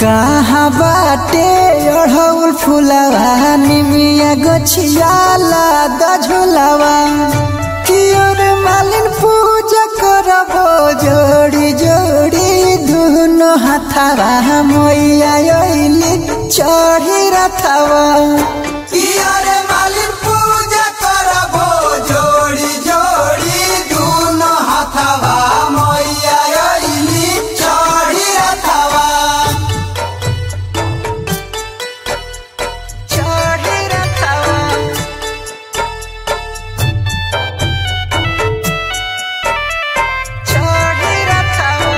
कहाँ बाटे अढ़ौल फुलवा निमिया गछियाला दझुलवा कियोर मालिन पूजा करबो जोड़ी जोड़ी दुनो हाथवा मैया अइली चढ़ी रथवा कियोर मालिन पूजा करबो जोड़ी जोड़ी दुनो हाथवा मैया अइली चढ़ी रथवा चढ़ी रथवा चढ़ी रथवा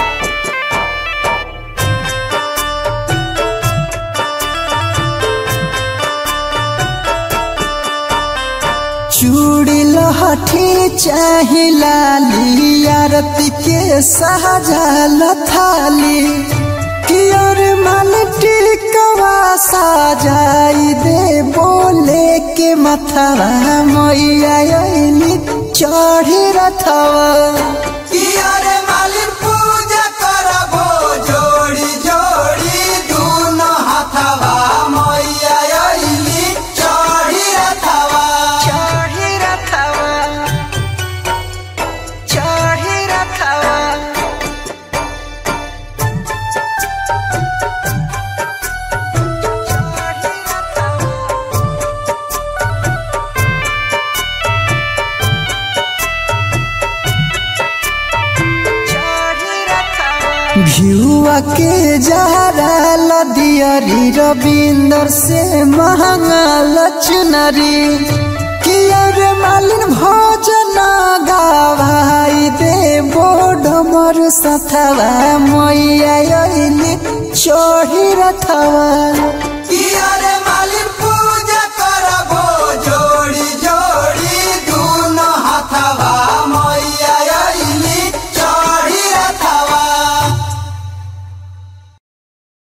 चूड़ी लहठी चाही लाली आरती के सहजल थाली कियर मालटी कवा साजाई दे बोले के मथवा मैया अइली चढ़ी रथवा कियर मालिन पूजा करबो जोड़ी जोड़ी दुनो हाथवा मैया अइली चढ़ी रथवा चढ़ी रथवा चढ़ी रथवा भियुआ के जहरा लदियरी रविंदर से महंगा लचनरी कियर मालिन भोजन गावाई दे बोड मर सथवा मैया अइली चढ़ी रथवा कियर